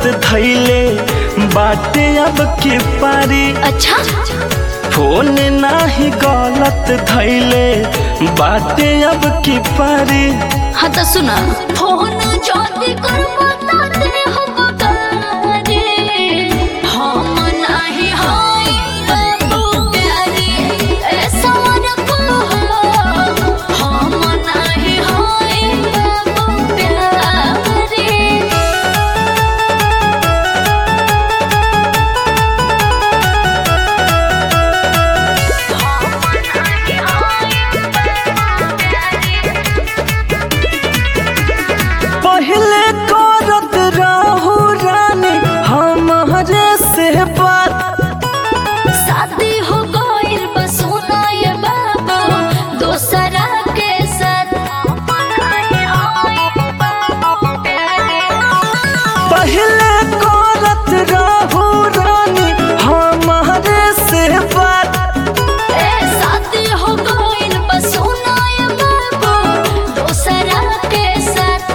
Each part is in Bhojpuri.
धैले बाटे अब के पारी अच्छा फोन नाही गलत धैले बाटे अब की पारी हाँ तो सुना फोन ज्योति कर बताते हम करे हम नहीं हाय बाबू प्यारे ऐसा न कहो हम नहीं हाय बाबू प्यारे पहले करत रहू रानी हमारे से बात शादी हो गइल बस सुना ये बाबू दूसरा के साथ पहले करत रहू रानी हमारे से बात ए शादी हो गइल बस सुना ये बाबू दूसरा के साथ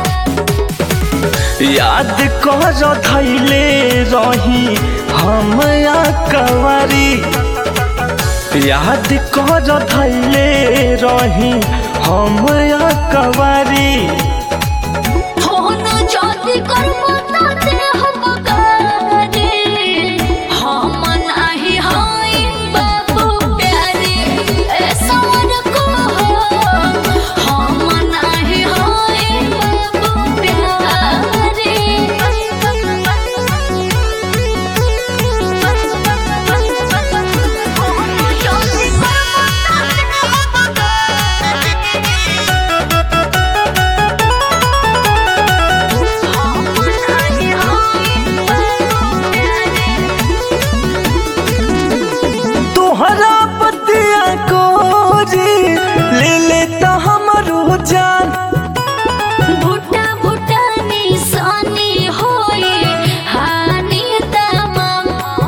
याद कर धैले रही हम कवारी याद कर धैले रही हम कवारी फोन ज्योति कर बताते हम करे हम नहीं हाय बाबू प्यारे ऐसा न कहो हम नहीं हाय बाबू प्यारे तोहरा पतिया कोरी ले लेता हमरो जान भुट्टा भुट्टा निशानी होए हानि तमाम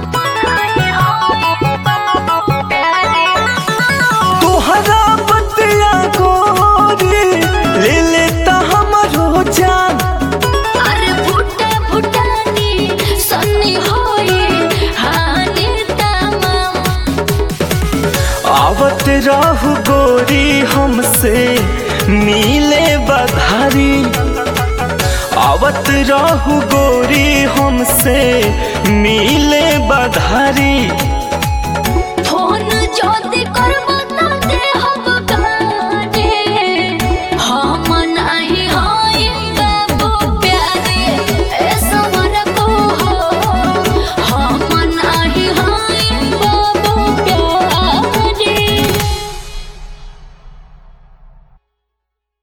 तोहरा पतिया कोरी ले लेता हमरो जान अरे भुट्टा भुट्टा निशानी होए हानि तमाम आवत रहू गोरी हमसे मिले बधारी आवत रहू गोरी हमसे मिले बधारी